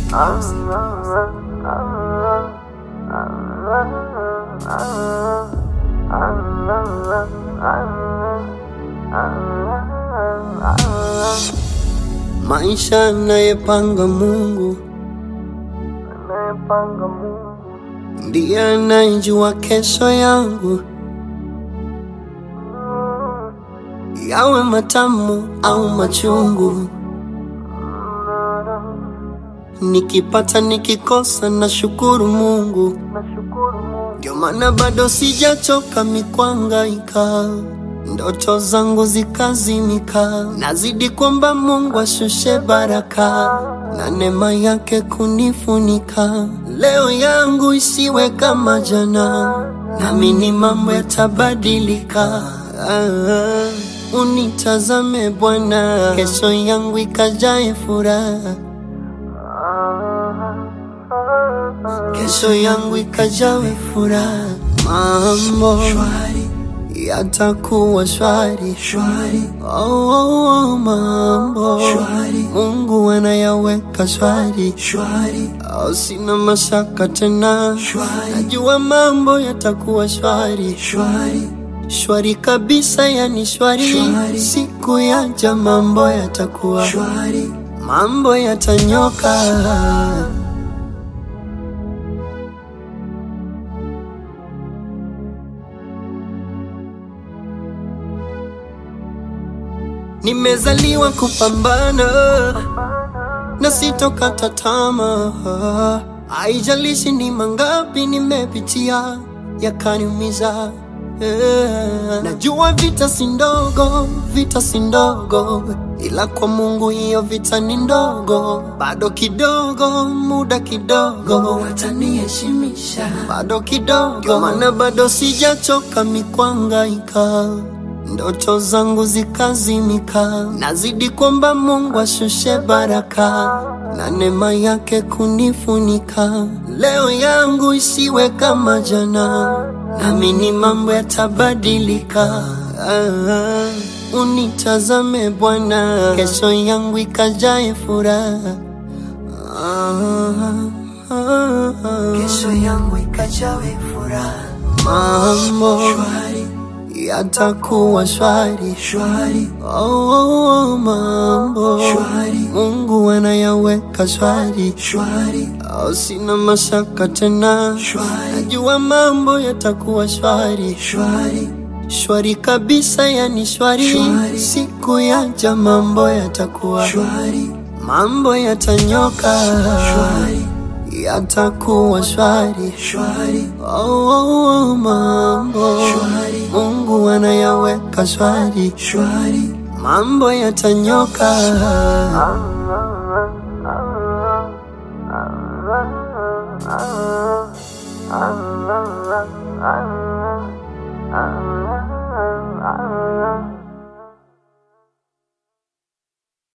Maisha anayepanga Mungu anayepanga Mungu ndiye anayejua kesho yangu, yawe matamu au machungu. Nikipata nikikosa, na shukuru Mungu, nashukuru Mungu ndio maana bado sijachoka mikwangaika, ndoto zangu zikazimika, nazidi kwamba Mungu ashushe baraka na neema yake kunifunika. Leo yangu isiwe kama jana, naamini mambo yatabadilika. Ah, unitazame Bwana, kesho yangu ikajae furaha kesho yangu ikajawe furaha, mambo shwari yatakuwa shwari shwari. Oh, oh, oh, mambo shwari, Mungu anayaweka shwari shwari. Oh, sina mashaka tena shwari, najua mambo yatakuwa shwari shwari shwari kabisa, yani shwari, shwari. Siku yaja mambo yatakuwa shwari, mambo yatanyoka. Nimezaliwa kupambana na sitokata tamaa, haijalishi ni mangapi nimepitia yakaniumiza. Yeah. Najua vita si ndogo, vita si ndogo, ila kwa Mungu hiyo vita ni ndogo. Bado kidogo, muda kidogo, wataniheshimisha bado kidogo, ndio maana bado sijachoka mikwangaika ndoto zangu zikazimika, nazidi kwamba Mungu ashushe baraka na neema yake kunifunika. Leo yangu isiwe kama jana, naamini mambo yatabadilika. Ah, unitazame Bwana, kesho yangu ikajae furaha. Ah, ah, ah. kesho yangu ikajawe furaha mambo shwari yatakuwa shwari shwari Oh, oh, oh, mambo Shwari. Mungu anayaweka shwari shwari oh, sina mashaka tena Shwari. najua mambo yatakuwa shwari shwari shwari kabisa, yani shwari, Shwari. siku yaja mambo yatakuwa shwari mambo yatanyoka shwari yatakuwa shwari shwari oh, oh, oh, mambo Shwari. Mungu anayaweka shwari shwari mambo yatanyoka. Ah